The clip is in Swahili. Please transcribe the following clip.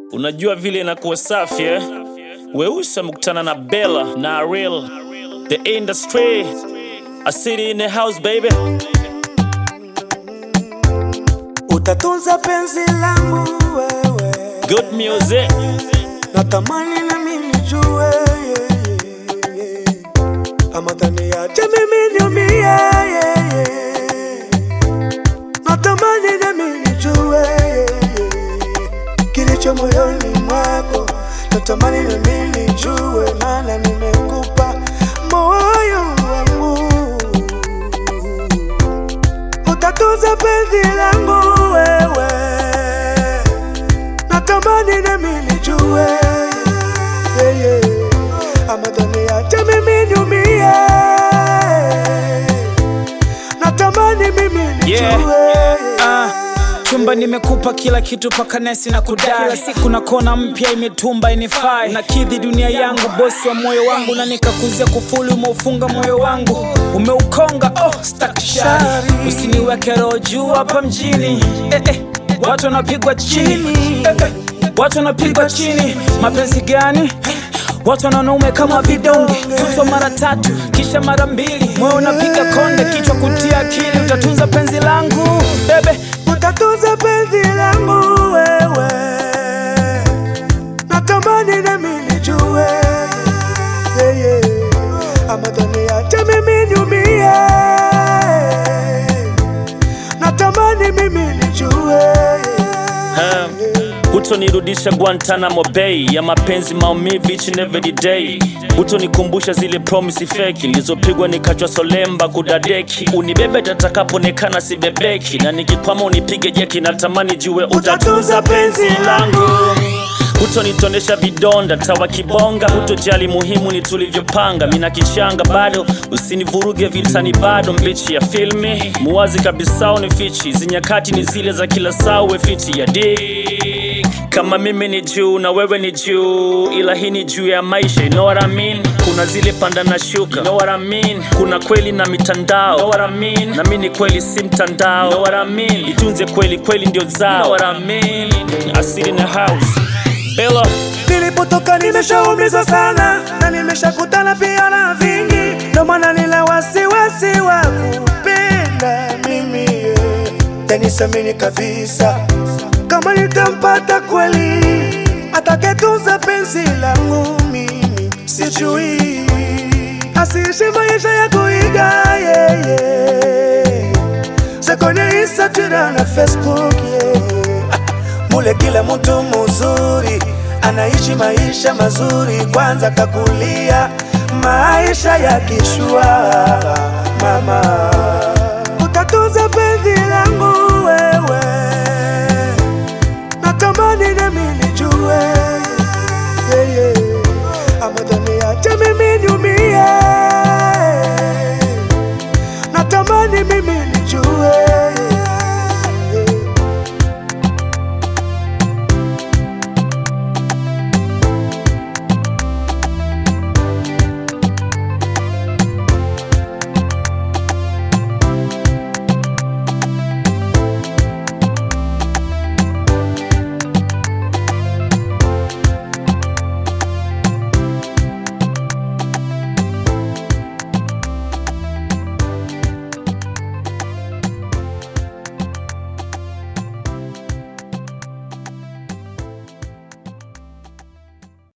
Unajua vile inakuwa safi eh? Weusi amekutana na Bella na Ariel, the industry, a city in the house baby. Utatunza penzi langu wewe, Good music, natamani na mimi nijue yeah, yeah, yeah. ama taniache mimi niumie yeah, yeah. natamani na mimi nijue yeah, yeah. kilicho moyoni mwako, natamani na mimi nijue, maana nimekupa moyo wangu utatunza penzi langu wewe, natamani nami nijue yeah, yeah. ama taniache mimi niumie, natamani mimi nijue Yeah. Ah, chumba nimekupa kila kitu paka nesi na kudai kila siku na kona mpya imetumba inifai nakidhi dunia yangu bosi wa moyo wangu na nikakuzia kufuli umeufunga moyo wangu umeukonga oh, stakshari usiniweke roho juu hapa mjini eh, eh, watu wanapigwa chini eh, eh, watu wanapigwa chini mapenzi gani Watu wanaume kama vidonge, tutwa mara tatu kisha mara mbili, moyo unapiga konde, kichwa kutia akili, utatunza penzi langu bebe. utatunza penzi langu wewe, natamani nami nijue yeah, yeah. ama taniache mimi niumie, natamani mimi nijue um, hutonirudisha Guantanamo Bay ya mapenzi maumivu each and every day. Hutonikumbusha zile promise feki nilizopigwa nikachwa solemba kudadeki. Unibebe tatakapoonekana sibebeki, na nikikwama unipige jeki. Natamani jue utatunza penzi langu hutonitonesha vidonda tawa kibonga, hutojali muhimu ni tulivyopanga. Mina kichanga bado, usinivuruge vitani bado, mbichi ya filmi muwazi kabisa unifichi, zinyakati ni zile za kila saa, uwe fiti ya dik kama mimi ni juu na wewe ni juu, ila hii ni juu ya maisha, you know what I mean? Kuna zile panda na shuka, you know what I mean? Kuna kweli na mitandao, you know what I mean? Na mimi ni kweli si mtandao, you know what I mean? Itunze kweli, kweli ndio zao, you know what I mean? Asili na house Bella Nilipotoka nimeshaumizwa sana na nimeshakutana pia na vingi, ndo maana nina wasiwasi wa kupenda mimi yeah. Tanisamini kabisa kama nitampata kweli atakayetunza penzi langu mimi, sijui asiishi maisha ya kuiga yeah, yeah. Sekone Instagram na Facebook yeah. Mule kila mtu muzuri anaishi maisha mazuri, kwanza kakulia maisha ya kishua. Mama, utatunza penzi langu wewe, natamani nami nijue yeah, yeah.